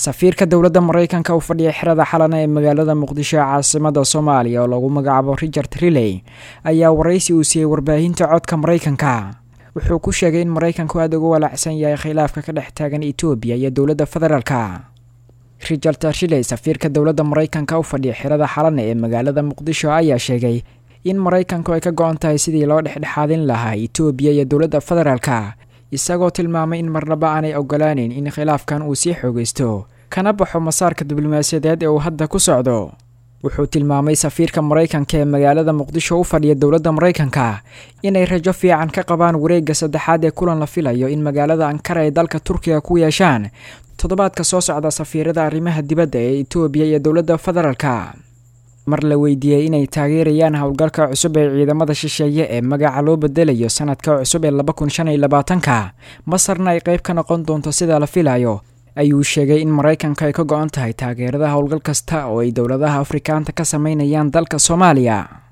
safiirka dowladda maraykanka u fadhiya xerada xalana ee magaalada muqdisho ee caasimada soomaaliya oo lagu magacaabo richard riley ayaa waraysi uu siiyey warbaahinta codka maraykanka wuxuu ku sheegay in maraykanku aada uga walaacsan yahay khilaafka ka dhex taagan etoobiya iyo dowladda federaalka richard riley safiirka dowladda maraykanka u fadhiya xerada xalana ee magaalada muqdisho ayaa sheegay in maraykanku ay ka go-on tahay sidii loo dhexdhexaadin lahaa etoobiya iyo dowladda federaalka isagoo tilmaamay in marnaba aanay ogolaaneyn in khilaafkan uu sii xoogaysto kana baxo masaarka diblomaasiyadeed ee uu hadda ku socdo wuxuu tilmaamay safiirka maraykanka ee magaalada muqdisho u fadhiya dowladda maraykanka inay rajo fiican ka qabaan wareegga saddexaad ee kulan la filayo in magaalada ankara ay dalka turkiga ku yeeshaan toddobaadka soo socda safiirada arrimaha dibadda ee etoobiya iyo dowladda federaalka mar la weydiiyey inay taageerayaan howlgalka cusub ee ciidamada shisheeye ee magaca loo bedelayo sanadka cusub ee laba kun shan iyo labaatanka masarna ay qayb ka noqon doonto sida la filayo ayuu sheegay in maraykanka ay ka go-on tahay taageerada howlgal kasta oo ay dowladaha afrikaanta ka sameynayaan dalka soomaaliya